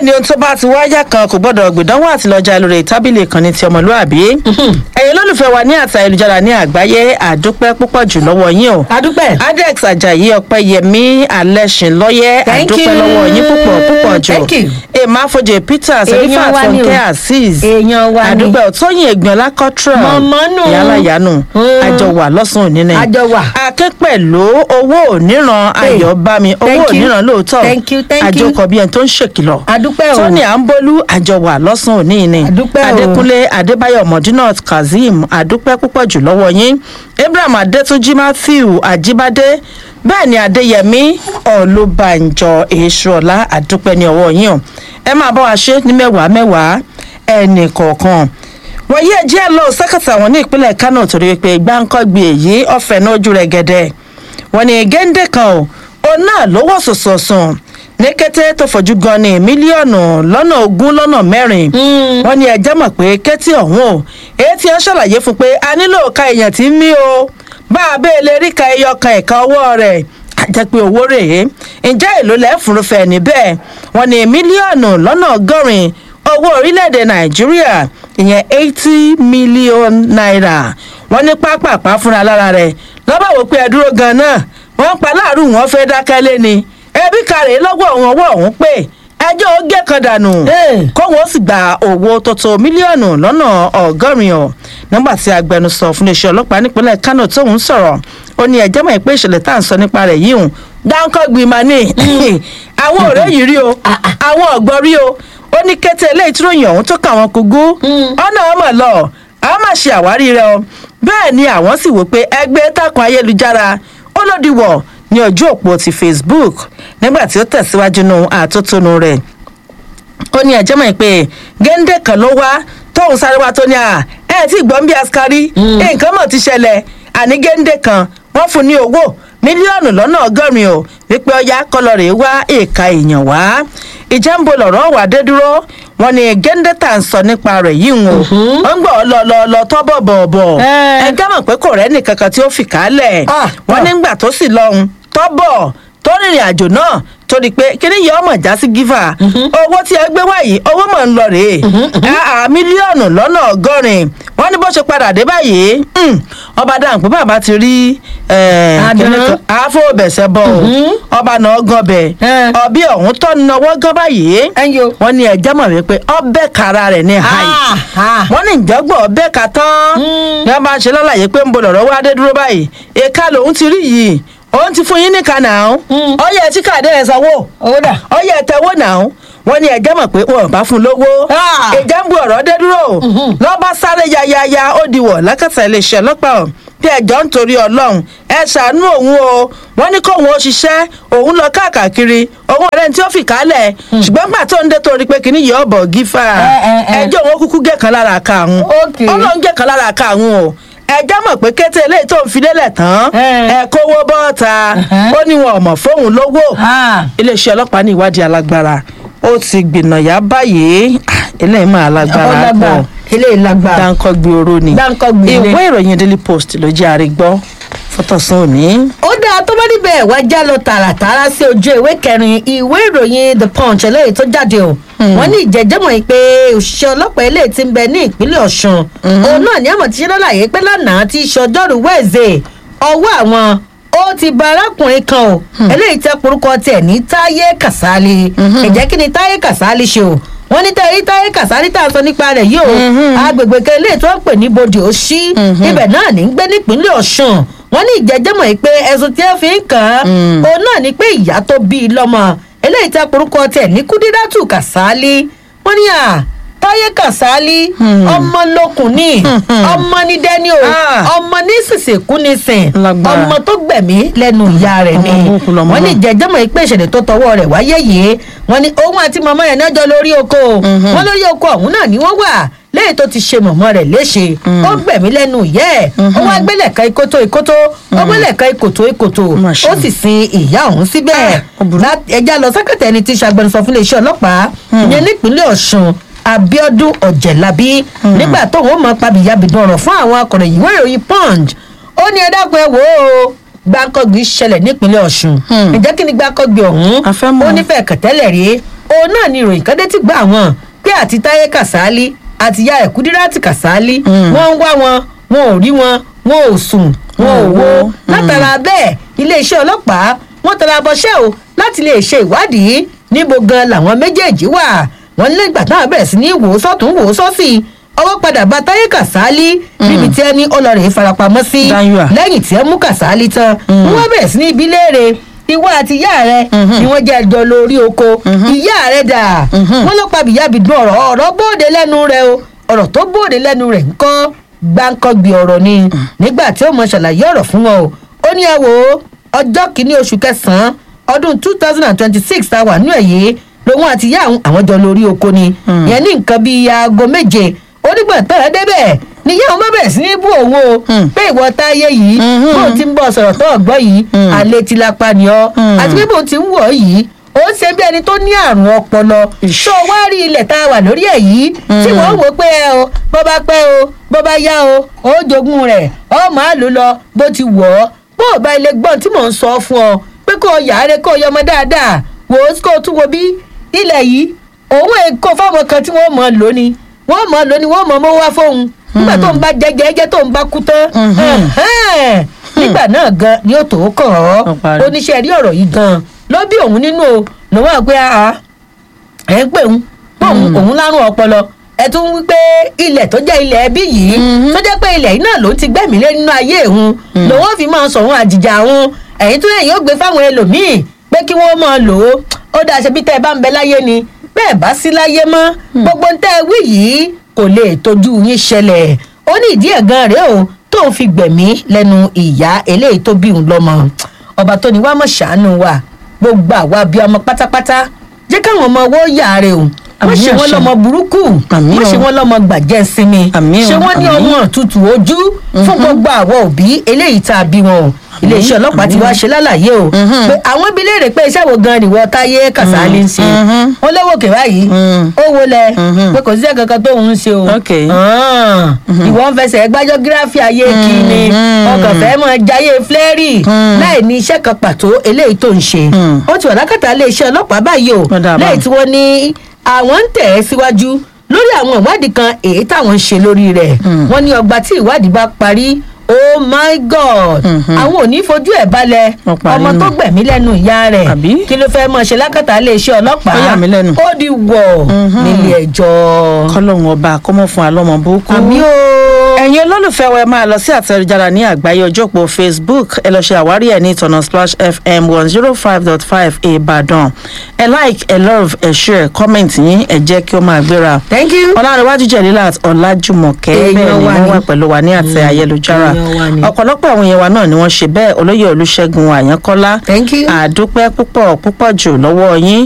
bẹ́ẹ̀ ni ohun tó bá ti wáyà kan kò gbọ́dọ̀ gbìdánwò àti lọ́jà lórí tábìlì ìkànnì ti ọmọlúàbí ẹ̀yin olólùfẹ́ wa ní àtà ìlújára ní àgbáyé àdúpẹ́ púpọ̀ jù lọ́wọ́ yín o adúpẹ́. adex ajayi ọpẹyẹmí alẹsìnlọyẹ Thank àdúpẹ́ you. lọ́wọ́ yín púpọ̀ púpọ̀ jù Thank you. emafoje peters Èèyàn elifat wa ni o. fúnkẹ́ azeez Èèyàn wa ni. àdúpẹ́ òtóyìn ẹ̀gbọ́n lákọ́trọ̀ Mọ̀mọ́ nù. yálàyánu Mm. àjọ wà lọ́sàn-án òní ni Àjọ wà. akẹ́pẹ̀lú owó òníran Hey, ayọ̀ bá mi owó thank you. òníran lóòótọ́ Thank you, thank you. àjọkọ̀ bí ẹni tó ń ṣèkìlọ̀ adúpẹ́ o. tony àǹbólú àjọwà lọ́sàn òní ni Àdúpẹ́ o. adékúnlé adébáyọ̀ mọ̀dínà kazeem àdúpẹ́ púpọ̀ jù lọ́wọ́ yín abraham adétúnjì matthew àjíbádé bẹ́ẹ̀ ni adéyẹmí ọ̀lùbànjọ èṣùọ̀lá àdúpẹ́ ní ọwọ́ yín o ẹ máa bá wa ṣe ní mẹ́wàá mẹ́wàá ẹnì kọ̀ọ̀kan wọ́n yí ẹjẹ́ lọ sẹ́kẹ̀tà wọn ní ìpínlẹ̀ kánò torí pé gbáǹkọ́gbì èyí ọ̀fẹ́ náà ojú rẹ̀ gẹ̀dẹ̀ wọ́n ní géńdé kan o òun náà ló wọ̀ sọ̀sọ̀sùn ní kété tó fojú gan ní mílíọ̀nù lọ́nà ogún lọ́nà mẹ́rin wọ́n ní ẹjẹ́ mọ̀ pé kétí ọ̀hún o èyí tí wọ́n ṣàlàyé fún pé a nílò ka èèyàn tí ń mí o bá a bẹ́ẹ̀ lè rí ka ẹyọ kan ẹ̀ka ọwọ́ rẹ̀ àjẹ́ pé owó rèé ǹjẹ́ èlò lẹ́fùrúfẹ́ níbẹ̀ wọ́n ní mílíọ̀nù lọ́nà ọgọ́rin owó orílẹ̀-èdè nàìjíríà ìyẹn eighty million naira wọ́n ní pápápá fúnra lára rẹ̀ lọ́bà wò pé ẹ dúró gan-an náà wọ́n pa láàrú wọn fẹ́ dákẹ́ lé ni ẹbí kárẹ̀ lọ́wọ́ wọn ọwọ́ ọ̀hún pé ẹjọ́ ó gé kan dànù Hey. kóhun ó sì gba owó tó tó mílíọ̀nù lọ́nà ọgọ́rin ọ̀ nígbà tí agbẹnusọ fún iléeṣẹ́ ọlọ́pàá nípínlẹ̀ kánò tóun sọ̀rọ̀ ó ní ẹjẹ́ mọ̀ pé ìṣẹ̀lẹ̀ tá à ń sọ nípa rẹ̀ yìí hùn dáńkọ́ gbìmọ̀ ní àwọn ọ̀rẹ́ yìí rí o àwọn ọ̀gbọ́n rí o ó ní kété eléyìí tí ròyìn ọ̀hún tó kà wọ́n kúgú ọ̀nà ọmọ lọ àwọn máa ṣe àwárí rẹ o bẹ́ẹ̀ ni àwọn sì wò pé ẹgbẹ́ takùn ayélujára ó lòdì wọ̀ ní ojú òpó ti facebook nígbà tí ó tẹ̀síwájú nù àtótónu rẹ̀ ó ní ẹ̀jẹ̀ mọ̀ pé géńdé kan ló wá tóun sáré wá tó ní à ẹ̀ tí gbọ́n bí askari nǹkan mọ̀ ti ṣẹlẹ̀ àní géńdé kan wọ́n fún ní owó mílíọ̀nù lọ́nà ọgọ́rin o wípé ọya kọlọ́rẹ̀ wá èèkà èèyàn wá ìjà ń bo lọ̀rọ̀ wà dé dúró wọn ni géńdé tà ń sọ nípa rẹ̀ yìí ń o wọ́n ń gbọ́ lọ lọ lọ tọ́ bọ̀ bọ̀ bọ̀ Eh. ẹ gámọ̀ pé kò rẹ́nì kankan tí ó fi kálẹ̀ Ah, wọ́n ah. nígbà tó sì lọ́hùn tọ́ bọ̀ tó rìnrìn àjò náà torí pé kíní yìí ọmọ já sí gífà owó tí ẹ gbé wáyìí owó mọ̀ ń lọ rèé àà mílíọ̀nù lọ́nà ọgọ́rin wọ́n ní bó ṣe padà dé báyìí hmm, ọba dáhùn pé bàbá ti rí Àdán. àfọwọ́bẹ̀sẹ̀ bọ̀ o ọba náà gan bẹ̀ Eh. ọbí ọ̀hún tọ́ náwó gan báyìí ẹ̀yin o. wọ́n ní ẹjẹ́ mọ̀ wípé ọbẹ̀ kara rẹ̀ ní hayi Ah, ah. wọ́n ní ìjọ́gbọ̀n ọbẹ̀ ka tán ní wọ́n bá ń ṣe lọ́láyé pé ń bo lọ̀rọ̀ wá dé dúró báyìí èka lòun ti rí yìí òun ti fún yín ní kanà ó ọyẹ tí káàdé ẹ sanwó owó dà. ọyẹ tẹwó náà wọ́n ní ẹjẹ́ mọ̀ pé wọn ò bá fún un lówó Ah. ìjà ń bu ọ̀rọ̀ dé dúró lọ́ba sáré yayaya ó di wọ̀ lákàtà iléeṣẹ́ ọlọ́pàá bí ẹjọ́ ń torí ọlọ́run ẹ ṣàánú òun o wọ́n ní kóun ó ṣiṣẹ́ òun lọ káàkiri òun ọ̀rẹ́ ní tí ó fi kálẹ̀ ṣùgbọ́n gbà tó ń dé torí pé kìíní yìí ọ̀bọ̀ gífà Eh, eh, eh. ẹjọ́ òun ó kúkú gẹ̀kan lára ká àwọn Okay. ọlọ́run gẹ̀kan lára ká àwọn o ẹjọ́ mọ̀ pé kété eléyìí tó ń fi lélẹ̀ tán Eh. ẹ kówó bọ́ọ̀ta Uh-huh. ó ní wọn ò mọ̀ fóun lówó Ah. iléeṣẹ́ ọlọ́pàá ní ìwádìí alágbára ó ti gbìnàyà báyìí Ah, eléyìí máa lágbára pọ̀ ọlágbà eléyìí lágbára. dáńkọ́ gbé oró ni Dáńkọ́ gbé ilé. ìwé ìròyìn daily post ló jẹ́ àrígbọ́ fọ́tọ̀sán òní. ó dáa tó bá níbẹ̀ wá já lọ tààràtààrà sí ojú ìwé kẹrin ìwé ìròyìn the punch eléyìí tó jáde o wọ́n ní ìjẹ́jẹ́mọ̀ yìí pé òṣìṣẹ́ ọlọ́pàá eléyìí ti ń bẹ ní ìpínlẹ̀ ọ̀ṣun òun náà ní àmọ̀ tí ṣe lọ́láyé pé lánàá ti ṣe ọjọ́rú wẹ́ẹ̀zẹ̀ ọwọ́ àwọn ó ti ba arákùnrin kan o eléyìí tẹ́ porúkọ tiẹ̀ ní táyé kàsálí ìjẹ́ kí ni táyé kàsálí ṣe o wọ́n ní táyé táyé kàsálí tá a sọ nípa rẹ̀ yìí o agbègbè kan eléyìí tó ń pè ní bòdì òṣì ibẹ̀ náà ní ń gbé nípínlẹ̀ ọ̀ṣun wọ́n ní ìjẹ́jẹ́mọ̀ yìí pé ẹ̀sùn tí ẹ fi ń kàn án òun náà ni pé ìyá tó bí i lọ́mọ eléyìí tẹ́ porúkọ tiẹ̀ ní kúdírátù kàsálí wọ́n ní à táyé kàsálí ọmọ lókun ní ọmọ ní dẹ́ni o Ah. ọmọ ní sìsìkú ní sìn Lágbára. ọmọ tó gbẹ̀mí lẹ́nu ìyá rẹ̀ ni Ọmọ burúkú lọmọ wọ́n ní náà. ìjẹ́jẹ́mọ̀ yìí pé ìṣẹ̀lẹ̀ tó tọwọ́ rẹ̀ wáyé yìí wọ́n ní òun àti màmá rẹ̀ náà jọ lórí oko wọ́n lórí oko ọ̀hún náà ni wọ́n wà lẹ́yìn tó ti ṣe mọ̀mọ́ rẹ̀ léṣe ó gbẹ̀mí lẹ́nu ìyá ẹ̀ ó wá gbélé ẹ̀ka ikoto ikoto ó gbélé ẹ̀ka ikoto ikoto Mà ṣe. ó sì sin ìyá ọ̀hún síbẹ̀ Ah, ó burú. Lá- ẹja lọ sẹ́kẹ̀tẹ̀ ẹni tí ṣàgbẹnusọ fún iléeṣẹ́ ọlọ́pàá ìyẹn nípínlẹ̀ ọ̀ṣun abiodun ọ̀jẹ̀lábí nígbà tóun ó mọ pabìyàbìdàn ọ̀rọ̀ fún àwọn akọ̀ròyìn ìwé ìròyìn punch ó ní ẹ dákun ẹ wò ó gbàǹkọ̀gbì ṣẹlẹ̀ nípínlẹ̀ ọ̀ṣun Hmm. ǹjẹ́ kí ni gbàǹkọ̀gbì ọ̀hún A fẹ́ mọ̀. ó nífẹ̀ẹ́ kẹ̀tẹ́lẹ̀ rí òun náà ni ìròyìn kan dé ti gbà wọn pé àti táyé kàsálí àti ya ẹ̀kúdírátì kàsálí wọ́n ń wá wọn wọn ò rí wọn wọn ò sùn wọn ò wo látara bẹ́ẹ̀ iléeṣẹ́ ọlọ́pàá wọ́n tara bọṣẹ́ o láti lè ṣe ìwádìí níbo gan làwọn méjèèjì wà wọ́n ní lẹ́gbàá táwọn bẹ̀rẹ̀ sí ní wò ó sọ́tún wò ó sọ́sì ọwọ́ padà bá táyé kàsálí níbi tí ẹni ọlọ́rẹ̀ farapamọ́ sí Dáńyúà. lẹ́yìn tí ẹ mú kàsálí tán wọ́n bẹ̀rẹ̀ sí ní ibi léèrè ìwọ àti ìyá rẹ ni wọ́n jẹ́ ẹjọ́ lórí oko ìyá rẹ dà wọ́n ló pa bìyàbìdún ọ̀rọ̀ ọ̀rọ̀ bóde lẹ́nu rẹ o ọ̀rọ̀ tó bóde lẹ́nu rẹ̀ ńkọ́ gbáǹkọ́gbì ọ̀rọ̀ ni nígbà tí ó mọ ṣàlàyé ọ̀rọ̀ fún wọn o ó ní ẹ wò ó ọjọ́ kìíní oṣù kẹsàn-án ọdún two thousand and twenty-six tá a wà nínú ẹ̀ yìí lòun àti ìyá àwọn àwọn jọ lórí oko ni ìyẹn ní nǹkan bíi aago méje onígbọ̀n tán ẹ débẹ̀ níyà wọn bá bẹ̀rẹ̀ sí ní bú òun o pé ìwọ táyé yìí bó ti ń bọ̀ sọ̀rọ̀ tó ọ̀gbọ́ yìí àlè ti lápá ni ọ́ àti pé bó ti ń wọ̀ ọ́ yìí ó ń ṣe bí ẹni tó ní àrùn ọpọlọ tó wá rí ilẹ̀ tá a wà lórí ẹ̀ yìí tí wọ́n wò pé ẹ o bó bá pẹ́ o bó bá yá o ó jogún rẹ̀ ọ máa lò lọ bó ti wọ̀ ọ́ bó o bá ilé gbọ́n tí mò ń sọ fún ọ pé kó o yàrá kó o yọmọ dáadáa wò ó kó o tún wo bí ilẹ̀ yìí òun èkó fáwọn kan tí wọ́n mọ̀ ọ́ lónìí wọ́n mọ̀ ọ́ lónìí wọ́n mọ̀ ọ́ mọ́ wá fóun nígbà tó ń bá jẹjẹjẹ tó ń bá kú tán ẹ̀hẹ́n, nígbà náà gan ni ó tó kàn ọ́ Ó parí. oníṣẹ́ rí ọ̀rọ̀ yìí gan ló bí òun nínú o lòun àgbẹ̀ àá ẹ̀ ń pè ń pé òun òun lárùn ọpọlọ ẹ tún wí pé ilẹ̀ tó jẹ́ ilẹ̀ ẹbí yìí tó jẹ́ pé ilẹ̀ yìí náà ló ti gbẹ̀mí lé nínú ayé òun lòun ò fi máa sọ òun àjìjà òun ẹ̀yìn tó yẹ yóò gbé fáwọn ẹlòmíì pé kí wọ́n máa lò ó ó dáa ṣe bí tẹ́ ẹ bá ń bẹ láyé ni bẹ́ẹ̀ bá sí láyé mọ́ gbogbo ń tẹ́ ẹ wí yìí kò lè tójú yín ṣẹlẹ̀ ó ní ìdí ẹ̀ gan rèé o tóun fi gbẹ̀mí lẹ́nu ìyá eléyìí tó bí òun lọ́mọ ọba tó ní wàá mọ̀ ṣàánú wa gbogbo àwa bíi ọmọ pátápátá jẹ́ káwọn ọmọ owó yàrá o wọ́n Àmín ṣe wọ́n àṣẹ. lọ́mọ burúkú Àmín wọ́n ṣe o. wọ́n lọ́mọ gbàjẹ́ sinmi Àmín o, ṣe wọ́n ní àmín. ọmọ tútù ojú fún gbogbo àwọn òbí eléyìí tá a bí wọn o iléeṣẹ́ ọlọ́pàá ti àmín. wá ṣe lálàyé o pé àwọn ibi léèrè pé iṣẹ́ wo gan nìwọ táyé kàsálí ń ṣe wọ́n lówó kè báyìí ó wo lẹ pé kò síṣẹ́ kankan tóun ń ṣe o Ok. Ah, ìwọ ń fẹsẹ̀ gbájọ́ gíráfì ayé kí ni ọkàn fẹ́ mọ jayé flẹ́rì láì ní iṣẹ́ kan pàtó eléyìí tó ń ṣe ó ti wà lákàtà iléeṣẹ́ ọlọ́pàá báyìí o Ó dáa báwọn. lẹ́yìn tí wọ́n ní àwọn ń tẹ̀ ẹ́ síwájú lórí àwọn ìwádìí kan èyí táwọn ń ṣe lórí rẹ̀ wọ́n ní ọgbà tí ìwádìí bá parí oh my god àwọn ò ní fojú ẹ̀ balẹ̀ Wọ́n parí ọmọ tó nù. gbẹ̀mí lẹ́nu ìyá rẹ̀ Àbí? kí ló fẹ́ mọ̀ ṣe lákàtà iléeṣẹ́ ọlọ́pàá Ó yà mí lẹ́nu. ó di wọ̀ nílé ẹjọ́ kọ́lọ́hún ọba kọ́mọ́ fún alọ́mọ burúkú. àmì o. ẹ̀yin olólùfẹ́ wa ẹ máa lọ sí àtẹ̀jára ní àgbáyé ọjọ́ òpó facebook ẹ lọ ṣe àwárí ẹ̀ ní ìtọ̀nà splash fm one zero five dot five ìbàdàn ẹ like ẹ love ẹ share comment yín ẹ jẹ́ kí ó máa gbéra. thank you. ọlárẹ̀wájú jẹ̀lílà ọ̀làjùmọ̀kẹ́ Èèyàn bẹ́ẹ̀ ni wa wọ́n ni. wà pẹ̀lú wa ní àtẹ ayélujára èèyàn wa ni. ọ̀pọ̀lọpọ̀ àwọn èèyàn wa náà ni wọ́n ṣe bẹ́ẹ̀ olóyè olùṣègùn àyànkọ́lá Thank you. àdúpẹ́ púpọ̀ púpọ̀ jù lọ́wọ́ yín